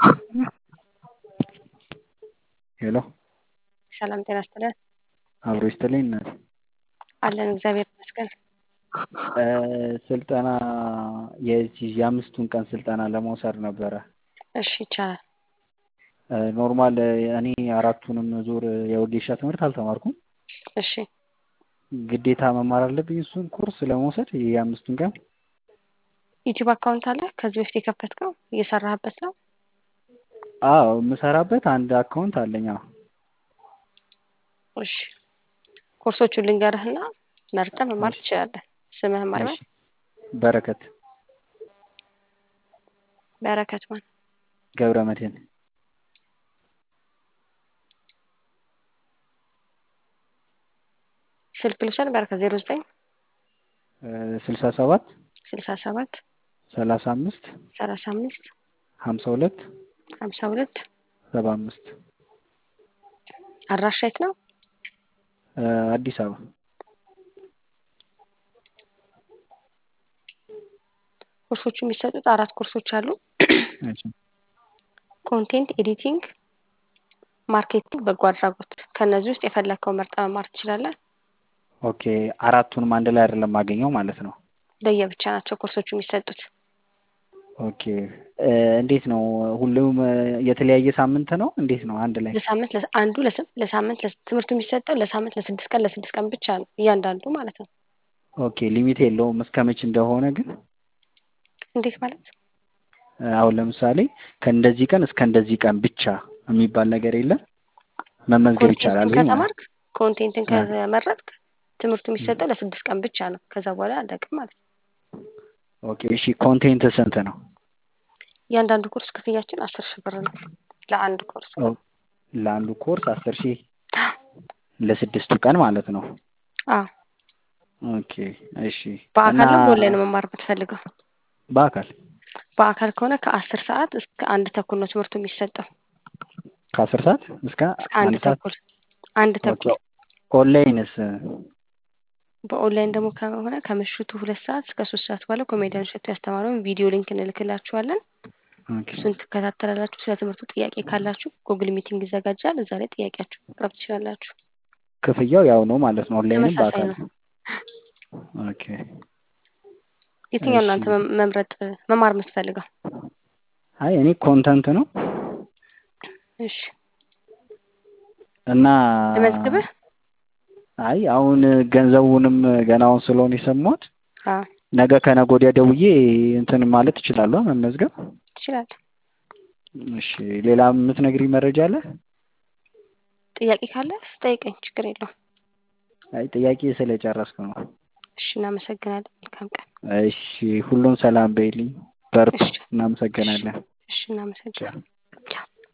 ሄሎ ሰላም ጤና ይስጥልን። አብሮ ይስጥልኝ እናቴ። አለን እግዚአብሔር ይመስገን። ስልጠና የዚህ የአምስቱን ቀን ስልጠና ለመውሰድ ነበረ። እሺ ይቻላል። ኖርማል እኔ አራቱንም ዙር የወጌሻ ትምህርት አልተማርኩም። እሺ ግዴታ መማር አለብኝ እሱን ኮርስ ለመውሰድ የአምስቱን ቀን? ዩቲዩብ አካውንት አለ ከዚህ በፊት የከፈትከው እየሰራህበት ነው? አዎ የምሰራበት አንድ አካውንት አለኝ። አዎ እሺ ኮርሶቹን ልንገርህና መርጠህ መማር ትችላለህ። ስምህን ማን እሺ በረከት በረከት ማን? ገብረ መድህን ስልክ ልውሰድ። በረከት ዜሮ ዘጠኝ ስልሳ ሰባት ስልሳ ሰባት ሰላሳ አምስት ሰላሳ አምስት ሀምሳ ሁለት ሀምሳ ሁለት ሰባ አምስት አድራሻ የት ነው? አዲስ አበባ ኮርሶቹ የሚሰጡት አራት ኮርሶች አሉ። እሺ ኮንቴንት ኤዲቲንግ፣ ማርኬቲንግ፣ በጎ አድራጎት። ከእነዚህ ውስጥ የፈለግከው መርጠህ መማር ትችላለህ። ኦኬ አራቱንም አንድ ላይ አይደለም ማገኘው ማለት ነው። ለየብቻ ናቸው ኮርሶቹ የሚሰጡት። ኦኬ እንዴት ነው? ሁሉም የተለያየ ሳምንት ነው? እንዴት ነው? አንድ ላይ ለሳምንት ለስ- አንዱ ለስ- ለሳምንት ለስ- ትምህርቱ የሚሰጠው ለሳምንት ለስድስት ቀን ለስድስት ቀን ብቻ ነው እያንዳንዱ ማለት ነው። ኦኬ ሊሚት የለውም እስከ መች እንደሆነ ግን እንዴት ማለት? አሁን ለምሳሌ ከእንደዚህ ቀን እስከ እንደዚህ ቀን ብቻ የሚባል ነገር የለም? መመዝገብ ይቻላል ኮንቴንትን ወይ ማለት ከተማርክ ኮንቴንትን ከመረጥክ ትምህርቱ የሚሰጠው ለስድስት ቀን ብቻ ነው። ከዛ በኋላ አለቅም ማለት ነው። ኦኬ እሺ ኮንቴንት ስንት ነው? እያንዳንዱ ኮርስ ክፍያችን አስር ሺህ ብር ነው ለአንድ ኮርስ። ኦ፣ ለአንዱ ኮርስ አስር ሺህ ለስድስቱ ቀን ማለት ነው። አዎ ኦኬ እሺ በአካል እና ነው በኦንላይን መማር የምትፈልገው? በአካል በአካል ከሆነ ከአስር ሰዓት እስከ አንድ ተኩል ነው ትምህርቱ የሚሰጠው። ከአስር ሰዓት እስከ እስከ አንድ አንድ ሰዓት ተኩል አንድ ኦኬ ተኩል። ኦንላይንስ በኦንላይን ደግሞ ከሆነ ከምሽቱ ሁለት ሰዓት እስከ ሶስት ሰዓት ባለው ኮሜዲያን እሸቱ ያስተማረውን ቪዲዮ ሊንክ እንልክላችኋለን። ኦኬ እሱን ትከታተላላችሁ። ስለ ትምህርቱ ጥያቄ ካላችሁ ጉግል ሚቲንግ ይዘጋጃል። እዛ ላይ ጥያቄያችሁ ማቅረብ ትችላላችሁ። ክፍያው ያው ነው ማለት ነው ኦንላይንም ተመሳሳይ በአካል ነው። ኦኬ የትኛው እሺ እናንተ መ- መምረጥ መማር የምትፈልገው? አይ እኔ ኮንተንት ነው እሺ እና ለመዝግብህ? አይ አሁን ገንዘቡንም ገና አሁን ስለሆነ የሰማሁት አዎ ነገ ከነገ ወዲያ ደውዬ እንትን ማለት እችላለሁ መመዝገብ ትችላለህ። እሺ ሌላ የምትነግሪኝ መረጃ አለ ጥያቄ ካለ ስጠይቀኝ፣ ችግር የለውም። አይ ጥያቄ ስለጨረስኩ ነው እሺ እናመሰግናለን። መልካም ቀን። እሺ ሁሉም ሰላም በይልኝ በርቱ እሺ እናመሰግናለን እሺ እናመሰግናለን።